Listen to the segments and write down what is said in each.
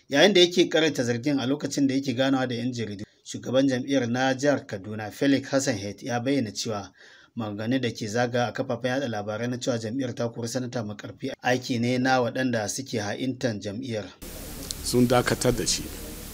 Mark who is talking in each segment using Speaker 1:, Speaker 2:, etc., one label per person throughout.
Speaker 1: yayin da yake karanta zargin a lokacin da yake ganawa da 'yan jaridu shugaban jam'iyyar na jihar kaduna felix hassan het ya bayyana cewa maganganu da ke zaga a kafafen yada labarai na cewa jam'iyyar ta kori sanata makarfi aiki ne na waɗanda suke ha'intan jam'iyyar
Speaker 2: sun dakatar da shi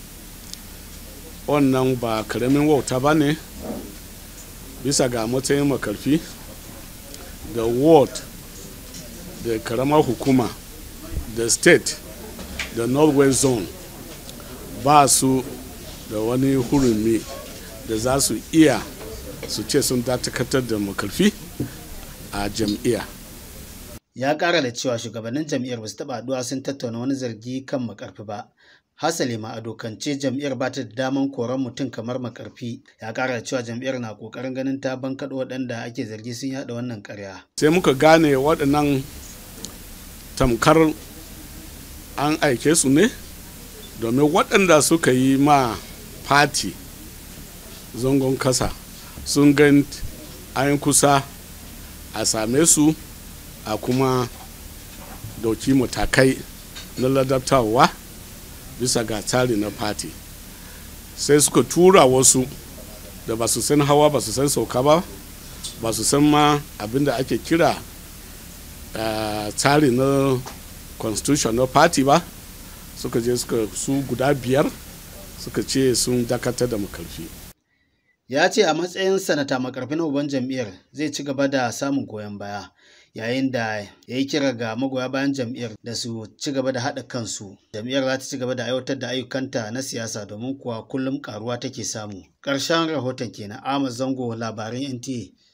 Speaker 2: wannan ba karamin wauta ba ne bisa ga matsayin makarfi da ward da karamar hukuma da state da northwest zone ba su da wani hurumi da za su iya su ce sun dakatar da makarfi a jam'iyya
Speaker 1: ya kara da cewa shugabannin jam'iyyar ba su taɓa haɗuwa sun tattauna wani zargi kan makarfi ba hasali ma a dokance jam'iyyar ba ta da daman koran mutum kamar makarfi ya kara da cewa jam'iyyar na kokarin ganin ta bankaɗo waɗanda ake zargi sun yaɗa wannan ƙarya
Speaker 2: sai muka gane waɗannan tamkar an aike su ne domin waɗanda suka yi ma fati zangon kasa sun gan an kusa a same su a kuma dauki matakai na ladabtarwa bisa ga tsari na fati sai suka tura wasu da ba su san hawa ba su san sauka ba ba su san ma abinda ake kira uh, tsari na constitution na party ba suka je suka su guda biyar suka ce sun dakatar da makarfi
Speaker 1: ya ce a matsayin sanata makarfi na uban jam'iyyar zai ci gaba da samun goyon baya yayin da ya yi kira ga magoya bayan jam'iyyar da su ci gaba da haɗa kansu jam'iyyar za ta ci gaba da aiwatar da ayyukanta na siyasa domin kuwa kullum karuwa take samu ƙarshen rahoton kenan Ahmad Zango labaran NTA